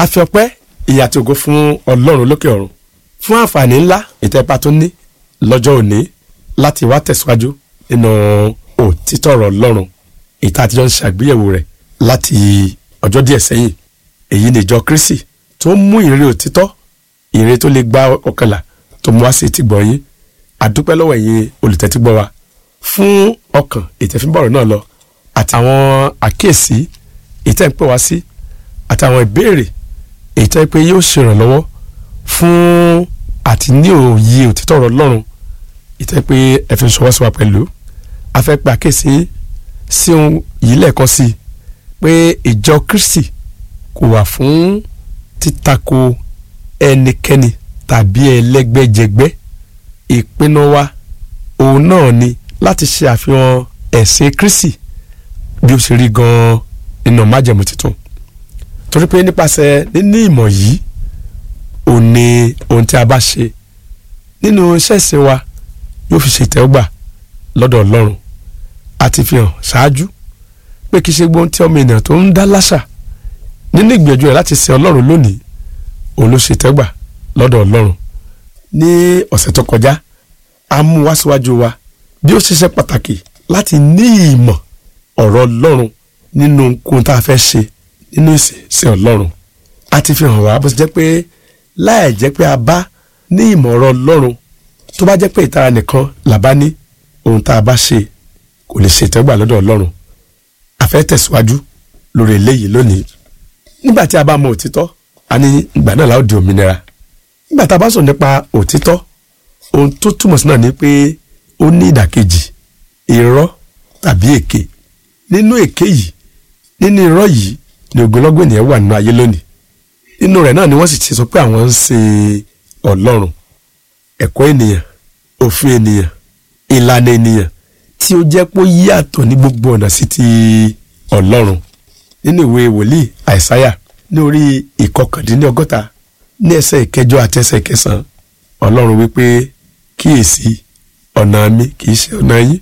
a fi ọpẹ́ ìyà àti ògo fún ọlọ́run lókè ọ̀run fún àǹfààní ńlá ìtẹ́pá tó ní lọ́jọ́ òní láti wá tẹ̀síwájú nínú òtítọ́ ọ̀rọ̀ ọlọ́run ìta àtijọ́ ń ṣàgbéyẹ̀wò rẹ̀ láti ọjọ́ díẹ̀ sẹ́yìn èyí ni ìjọ kristi tó mú ìrírí òtítọ́ ìrírí tó lè gba ọkànlá tó mú wá sí ti gbọ́ yín àdúpẹ́ lọ́wọ́ ẹ̀yin olùtẹ́tígbọ́ wa fún ọkàn ìtẹ̀fínbọ̀rọ̀ náà lọ àtàwọn àkíyèsí ìtẹ́ ń pè wá sí àtàwọn ìbéèrè èyí tó yẹ pé yóò ṣèrànlọ́wọ́ fún àti ní òye òtítọ́ ọ̀rọ̀ Ọlọ́run ìtẹ́ pé ẹ fi ń ṣọwọ́ sí wa pẹ̀lú a fẹ́ pe àkíyèsí sí ohun yìí lẹ́ẹ̀kan sí i pé ìjọ Kristi kò wà fún títako ẹnikẹ́ni tàbí ẹlẹ́gbẹ́jẹgbẹ́ ìpinnu wa òun náà ni láti ṣe àfihàn ẹ̀sìn Kristi bí ó ṣe rí gan-an nínú májẹ̀mú tuntun torí pé nípasẹ̀ níní ìmọ̀ yìí ò ní ohun tí a bá ṣe nínú iṣẹ́ ìsìn wa yóò fi ṣe ìtẹ́wọ́gbà lọ́dọ̀ Ọlọ́run àti fi hàn ṣáájú pé kì í ṣe gbóhùn tí ọmọ ènìyàn tó ń dá láṣà nínú ìgbìyànjú rẹ̀ láti sin Ọlọ́run lónìí òun ló ṣe ìtẹ́wọ́gbà lọ́dọ̀ Ọlọ́run ní ọ̀sẹ̀ tó kọjá a mú wá síwájú wa bí ó ṣiṣẹ́ pàtàkì láti ní ìmọ̀ ọ̀rọ̀ Ọlọ́run nínú ohun tá a fẹ́ ṣe nínú ìsìn sí Ọlọ́run a ti fi hàn wá bó ṣe jẹ́ pé láì jẹ́ pé a bá ní ìmọ̀ ọ̀rọ̀ Ọlọ́run tó bá jẹ́ pé ìtara nìkan là bá ní ohun tá a bá ṣe kò lè ṣe ìtẹ́gbà lọ́dọ̀ Ọlọ́run a fẹ́ tẹ̀síwájú lórí eléyìí lónìí nígbà tí a bá mọ òtítọ́ a ní ìgbà náà la ó di òmìnira nígbà tá a bá sọ nípa òtítọ́ ohun tó túmọ̀ sí náà ni pé ó ní ìdàkejì irọ́ tàbí èké nínú èké yìí nínú irọ́ yìí ni ogunlọ́gọ̀ ènìyàn wà nínú ayé lónìí nínú rẹ̀ náà ni wọ́n sì ti sọ pé àwọn ń ṣe ọlọ́run ẹ̀kọ́ ènìyàn òfin ènìyàn ìlànà ènìyàn tí ó jẹ́ pé ó yàtọ̀ ní gbogbo ọ̀nà sí ti ọlọ́run nínú ìwé wòlíì àìsáyà ní orí ìkọkàndínlọ́gọ́ta ní ẹsẹ̀ ìkẹjọ àti ẹsẹ̀ ìkẹsàn-án ọlọ́run wípé kíyèsí ọ̀nà mi kì í ṣe ọ̀nà yín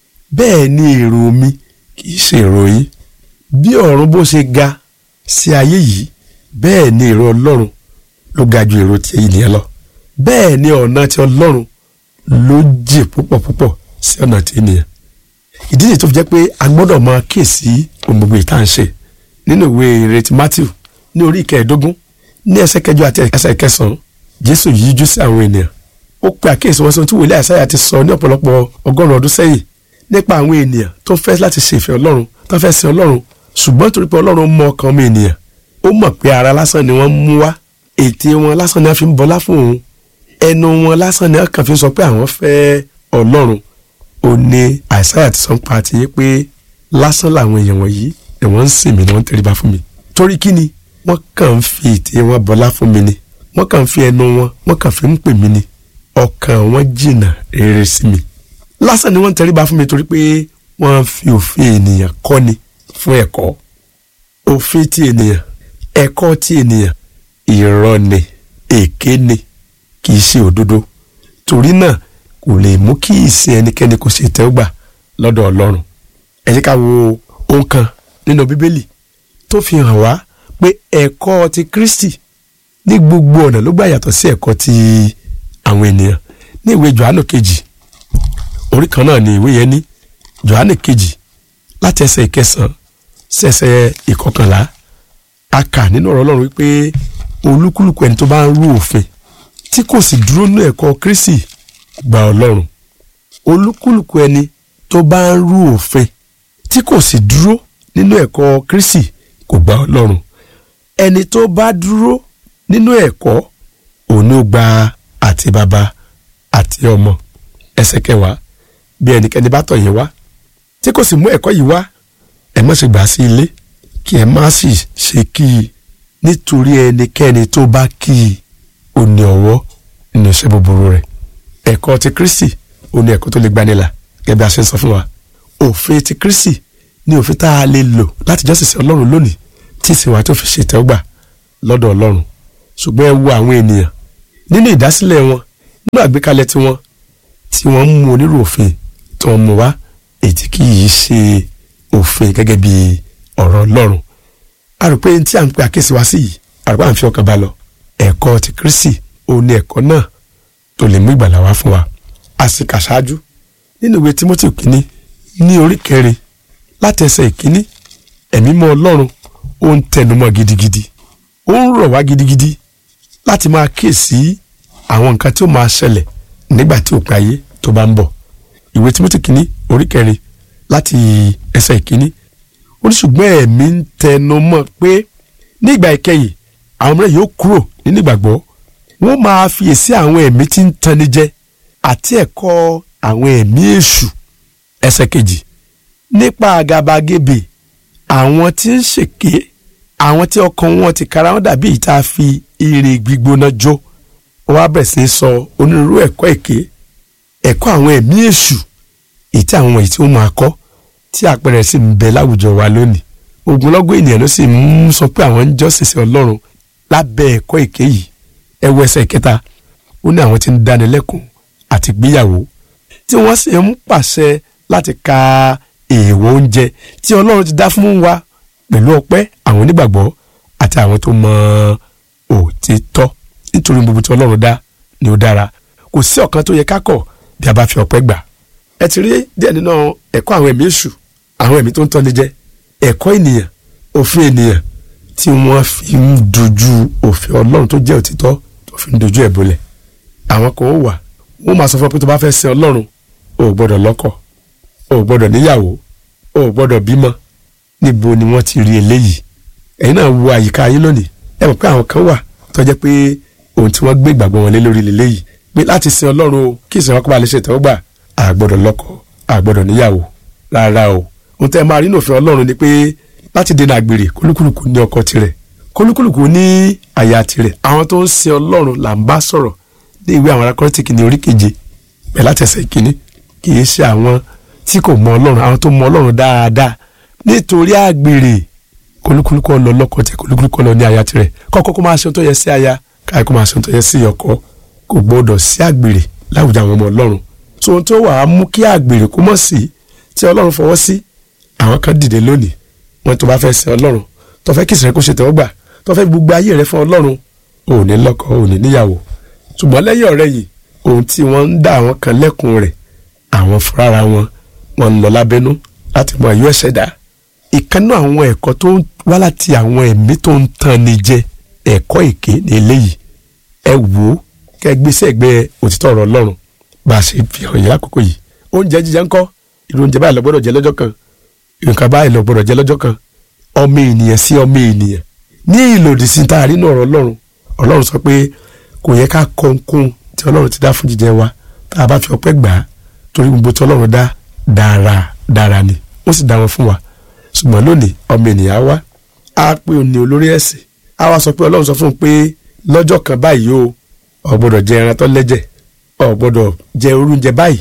bẹ́ẹ̀ ni èrò mi kì í ṣe èrò yín bí ọ̀run bó ṣe ga sí ayé yìí bẹ́ẹ̀ ni èrò ọlọ́run ló ga ju èrò ti ènìyàn lọ bẹ́ẹ̀ ni ọ̀nà ti ọlọ́run ló jì púpọ̀ púpọ̀ sí ọ̀nà ti ènìyàn ìdí nìyí tó fi jẹ́ pé a gbọ́dọ̀ máa kíyèsí ohun gbogbo ìta ń ṣe nínú ìwé ìrètí Matthew ní orí ìkẹẹ̀ẹ́dógún ní ẹsẹ̀ kẹjọ àti ẹsẹ̀ kẹsàn-án Jésù yíjú sí àwọn ènìyàn ó pe àkíyèsí wọn sí ohun tí wòlíì Àìsáyà ti sọ ní ọ̀pọ̀lọpọ̀ ọgọ́rùn-ún ọdún sẹ́yìn nípa àwọn ènìyàn tó fẹ́ láti ṣe ìfẹ́ Ọlọ́run tó fẹ́ sin Ọlọ́run ṣùgbọ́n torí pé Ọlọ́run mọ ọkàn ọmọ ènìyàn ó mọ̀ pé ara lásán ni wọ́n mú wá ètè wọn lásán ni wọ́n fi ń bọlá fún òun ẹnu wọn lásán ni wọ́n kàn fi sọ pé àwọn fẹ́ Ọlọ́run ó ní Àìsáyà ti sọ ń pa àti yé pé lásán làwọn èèyàn wọ̀nyí ni wọ́n ń sìn mí ni wọ́n ń tẹríba fún mi torí kí ni wọ́n kàn ń fi ètè wọn bọlá fún mi ni wọ́n kàn ń fi ẹnu wọn wọ́n kàn fi ń pè mí ni ọkàn wọn jìnnà rere sí mi lásán ni wọ́n ń tẹríba fún mi torí pé wọ́n fi òfin ènìyàn kọ́ni fún ẹ̀kọ́ òfin ti ènìyàn ẹ̀kọ́ ti ènìyàn irọ́ ni èké ni kì í ṣe òdodo torí náà kò lè mú kí ìsìn ẹnikẹ́ni kò ṣe tẹ́wọ́gbà lọ́dọ̀ Ọlọ́run ẹ jẹ́ ká wo ohun kan nínú Bíbélì tó fi hàn wá pé ẹ̀kọ́ ti Kristi ní gbogbo ọ̀nà ló gbà yàtọ̀ sí ẹ̀kọ́ ti àwọn ènìyàn ní ìwé Jòhánù kejì orí kan náà ni ìwé yẹn ní Jòhánù kejì láti ẹsẹ̀ ìkẹsàn-án sí ẹsẹ̀ ìkọkànlá a kà nínú ọ̀rọ̀ Ọlọ́run wípé olúkúlùkù ẹni tó bá ń rú òfin tí kò sì dúró nínú ẹ̀kọ́ Kristi gba Ọlọ́run olúkúlùkù ẹni tó bá ń rú òfin tí kò sì dúró nínú ẹ̀kọ́ Kristi kò gba Ọlọ́run ẹni tó bá dúró nínú ẹ̀kọ́ òun ló gba àti bàbá àti ọmọ ẹsẹ̀ kẹwàá bí ẹnikẹ́ni bá tọ̀ yín wá tí kò sì mú ẹ̀kọ́ yìí wá ẹ má ṣe gbà sí ilé kí ẹ má sì ṣe kí i nítorí ẹnikẹ́ni tó bá kí i ó ní ọwọ́ nínú iṣẹ́ búburú rẹ̀ ẹ̀kọ́ ti Kristi ó ní ẹ̀kọ́ tó lè gbanilà gẹ́gẹ́ bí a ṣe ń sọ fún wa òfin ti Kristi ní òfin tá a lè lò láti jọ́sìn sí Ọlọ́run lónìí tí ìsìn wa tó fi ṣe ìtẹ́wọ́gbà lọ́dọ̀ Ọlọ́run ṣùgbọ́n ẹ wo àwọn ènìyàn nínú ìdásílẹ̀ wọn nínú àgbékalẹ̀ tiwọn tí wọ́n ń mú onírú òfin tí wọ́n mú wá èyí tí kì í ṣe òfin gẹ́gẹ́ bí ọ̀rọ̀ Ọlọ́run a rò pé tí à ń pe àkíyèsí wá sí yìí àrùbá à ń fi ọkàn bá lọ ẹ̀kọ́ ti Kristi òun ni ẹ̀kọ́ náà tó lè mú ìgbàlà wá fún wa a sì kà ṣáájú nínú ìwé Timothy kínní ní orí kẹrin láti ẹsẹ̀ ìkíní ẹ̀mí mọ́ Ọlọ́run ó ń tẹnumọ́ gidigidi ó ń rọ̀ wá gidigidi láti máa kíyèsí àwọn nǹkan tí ó máa ṣẹlẹ̀ nígbà tí òpin ayé tó bá ń bọ̀ ìwé Timothy kínní orí kẹrin láti ẹsẹ̀ ìkíní ó ní ṣùgbọ́n ẹ̀mí ń tẹnumọ́ pé nígbà ìkẹyìn àwọn mìíràn yóò kúrò nínú ìgbàgbọ́ wọ́n máa fiyèsí àwọn ẹ̀mí tí ń tanni jẹ àti ẹ̀kọ́ àwọn ẹ̀mí èṣù ẹsẹ̀ kejì nípa àgàbàgebè àwọn tí ń ṣèké àwọn tí ọkàn wọn ti kára wọn dàbí ìta fi ire gbígbóná jó ó wá bẹ̀rẹ̀ sí í sọ onírúurú ẹ̀kọ́ èké ẹ̀kọ́ àwọn ẹ̀mí èṣù èyí tí àwọn èyí tí wọ́n máa kọ́ tí àpẹẹrẹ sì ń bẹ láwùjọ wa lónìí ogunlọ́gọ̀ ènìyàn ló sì ń sọ pé àwọn ń jọ́sìn sí ọlọ́run lábẹ́ ẹ̀kọ́ èké yìí ẹ wo ẹsẹ̀ kẹta ó ní àwọn tí ń dánilẹ́kùn àti gbéyàwó tí wọ́n sì ń pàṣẹ láti ka èèwọ̀ oúnjẹ tí ọlọ́run ti dá fún wa pẹ̀lú ọpẹ́ àwọn onígbàgbọ́ àti àwọn tó mọ òtítọ́ nítorí gbogbo tí ọlọ́run dá ni ó dára kò sí ọ̀kan tó yẹ ká kọ̀ bí a bá fi ọpẹ́ gbà ẹ ti rí díẹ̀ nínú ẹ̀kọ́ àwọn ẹ̀mí èṣù àwọn ẹ̀mí tó ń tọ́ni jẹ ẹ̀kọ́ ènìyàn òfin ènìyàn tí wọ́n fi ń dojú òfin ọlọ́run tó jẹ́ òtítọ́ tó fi ń dojú ẹ̀ bolẹ̀ àwọn kan ó wà wọ́n máa sọ fún ọ pé tó bá fẹ́ sin ọlọ́run o ò gbọ́dọ̀ lọ́kọ o ò gbọ́dọ̀ níyàwó o ò gbọ́dọ̀ bímọ níbo ni wọ́n ti rí eléyìí ẹ̀yin náà wo àyíká yín lónìí ẹ mọ̀ pé àwọn kan wà tó jẹ́ pé ohun tí wọ́n gbé ìgbàgbọ́ wọn lé lórí leléyìí pé láti sin ọlọ́run o kí ìsìn wọn kó ba lè ṣe ìtẹ́wọ́gbà a gbọ́dọ̀ lọ́kọ a gbọ́dọ̀ níyàwó rárá o ohun tẹ́ máa rí nínú òfin ọlọ́run ni pé láti dènà àgbèrè kólúkúlùkù ní ọkọ tirẹ̀ kólúkúlùkù ní àyà tirẹ̀ àwọn tó ń sin ọlọ́run là ń bá sọ̀rọ̀ ní ìwé àwọn arákọ́rẹ́tìkì ní orí keje bẹ́ẹ̀ látẹ̀sẹ̀ ìkíní kì í ṣe àwọn tí kò mọ ọlọ́run àwọn tó mọ ọlọ́run dáadáa nítorí àgbèrè kólúkúlùkù ọlọ lọ́kọ tẹ kólúkúlùkù ọlọ ní àyà tirẹ̀ kọ́kọ́ kó máa ṣe ohun tó yẹ sí aya káyọ̀ kó máa ṣe ohun tó yẹ sí ọkọ kò gbọ́dọ̀ sí àgbèrè láwùjọ àwọn ọmọ ọlọ́run tó ohun tó wà á mú kí àgbèrè kó mọ̀ sí tí ọlọ́run fọwọ́ sí àwọn kan dìde lónìí wọn tó bá fẹ́ sin ọlọ́run tó fẹ́ kìsìrẹ́ kó ṣe tẹ́wọ́ gbà tó fẹ́ gbogbo ayé rẹ fún ọlọ́run ò ní lọ́kọ ò ní níyàwó ṣùgbọ́n lẹ́yìn ọ̀rẹ́ yìí ohun tí wọ́n ń dá àwọn kan lẹ́kùn rẹ̀ àwọn fúnra wọn wọn ń lọ lábẹ́nú láti mọ ẹ̀yọ́ ẹ̀ṣẹ̀ dá ìkànnì àwọn ẹ̀kọ́ tó ń wá láti àwọn ẹ̀mí tó ń tan ni jẹ ẹ̀kọ́ èké ní eléyìí ẹ wò ó kẹ́ gbèsè ẹgbẹ́ òtítọ́ ọ̀rọ̀ ọlọ́run bá a ṣe fi hàn yín lákòókò yìí oúnjẹ jíjẹ ńkọ́ irú oúnjẹ báyìí lọ gbọ́dọ̀ jẹ lọ́jọ́ kan nǹkan báyìí lọ gbọ́dọ̀ jẹ lọ́jọ́ kan ọmọ ènìyàn sí ọmọ ènìyàn ní ìlòdì sí tá a rí náà ọ̀rọ̀ ọlọ́run ọlọ́run sọ pé kò yẹ ká kọ̀ǹkùn tí ọlọ́run ti dá fún jíjẹ wa tá a bá fi ọpẹ́ gbà á torí gbogbo tí ọlọ́run dá dára dára ni ó sì dá wọn fún wa ṣùgbọ́n lónìí ọmọ ènìyàn wá á pé òun ní olórí ẹ̀sìn á wá sọ pé ọlọ́run sọ fún un pé lọ́jọ́ kan báyìí o ò gbọ́dọ̀ jẹ ẹran tó lẹ́jẹ̀ ò gbọ́dọ̀ jẹ oúnjẹ báyìí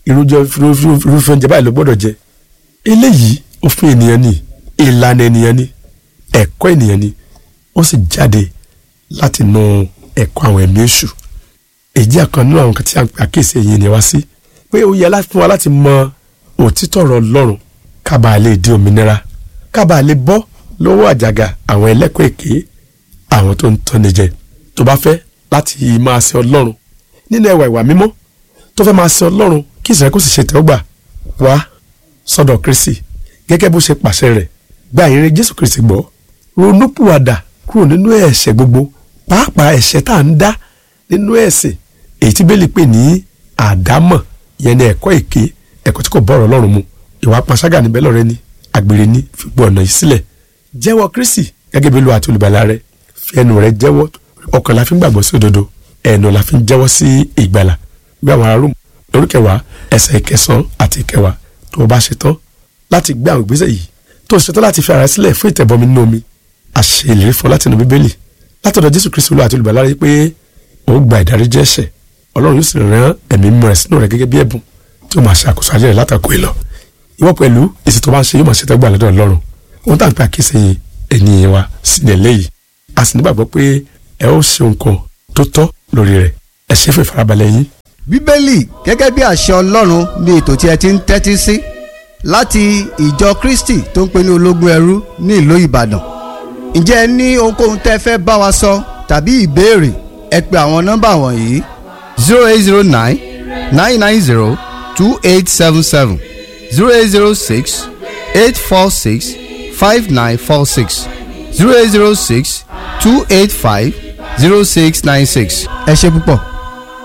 irúfẹ́ oúnjẹ báyìí ló gbọ́dọ̀ jẹ eléyìí òfin ènìyàn ni ìlànà ènìyàn ni ẹ̀kọ́ ènìyàn ni ó sì jáde láti nu ẹ̀kọ́ àwọn ẹ̀mí èṣù èjì àkàn nínú àwọn kan tí a ń pè àkíyèsí èyí ni wá sí pé ó yẹ fún wa láti mọ òtítọ́ ọ̀rọ̀ Ọlọ́run ká bàa lè di òmìnira ká bàa lè bọ́ lọ́wọ́ àjàgà àwọn ẹlẹ́kọ̀ọ́ èké àwọn tó ń tọ́ni jẹ tó bá fẹ́ láti máa sin Ọlọ́run nínú ẹwà ìwà mímọ́ tó fẹ́ máa sin Ọlọ́run kí ìsìnkú sì ṣe tẹ́wọ́gbà wá sọ́dọ̀ Kristi gẹ́gẹ́ bó ṣe pàṣẹ rẹ̀ gba ìrìn Jésù Kristi gbọ́ ronúpìwàdà kúrò nínú ẹ̀ṣẹ̀ gbogbo pàápàá ẹ̀ṣẹ̀ tá à ń dá nínú ẹ̀sìn èyí tí bẹ́ẹ̀ lè pè ní àdámọ̀ yẹn ní ẹ̀kọ́ èké ẹ̀kọ́ tí kò bọ̀rọ̀ Ọlọ́run mu ìwà panṣágà níbẹ̀ lọ́rẹ́ ní àgbèrè ní fipò ọ̀nà yìí sílẹ̀ jẹ́wọ́ Kristi gẹ́gẹ́ bí Olúwa àti olùgbàlà rẹ fi ẹnu rẹ jẹ́wọ́ ọkàn la fi ń gbàgbọ́ sí òdodo ẹnu la fi ń jẹ́wọ́ sí ìgbàlà bí àwọn ará Róòmù lórí kẹwàá ẹsẹ̀ ìkẹsàn àti ìkẹwàá tó o bá ṣe tán láti gbé àwọn ìgbésẹ̀ yìí tó o ṣe tán láti fi ara sílẹ̀ fún ìtẹ̀bọmi nínú omi àṣẹ ìlérí fún láti inú bíbélì látọ̀dọ̀ Jésù Kristi Olúwa àti olùgbàlà rẹ pé ó gba ìdáríjì ẹ̀ṣẹ̀ Ọlọ́run yóò sì rán ẹ̀mí mímọ́ rẹ̀ sínú rẹ̀ gẹ́gẹ́ bí ẹ̀bùn tí ó máa ṣe àkóso ayé rẹ̀ látàkó ìlọ ìwọ pẹ̀lú èsì tó bá ń ṣe yóò máa ṣe tẹ́gbà lọ́dọ̀ Ọlọ́run ohun tá à ń pè àkíyèsí ènìyàn wa sílẹ̀ lẹ́yìn a sì nígbàgbọ́ pé ẹ ó ṣe nǹkan tó tọ́ lórí rẹ̀ ẹ ṣe fún ìfarabalẹ̀ yín. bíbélì gẹ́gẹ́ bí àṣẹ ọlọ́run ní ètò tí ẹ ti ń tẹ́tí sí láti ìjọ kristi tó ń pè ní ológun ẹrú ní ìlú ìbàdàn ǹjẹ́ ẹ ní ohunkóhun tẹ́ fẹ́ bá wa sọ tàbí ìbéèrè ẹ pe àwọn nọ́mbà wọ̀nyí zero eight zero nine nine nine zero two eight seven seven zero eight zero six eight four six five nine four six zero eight zero six two eight five zero six nine six. ẹ ṣe púpọ̀.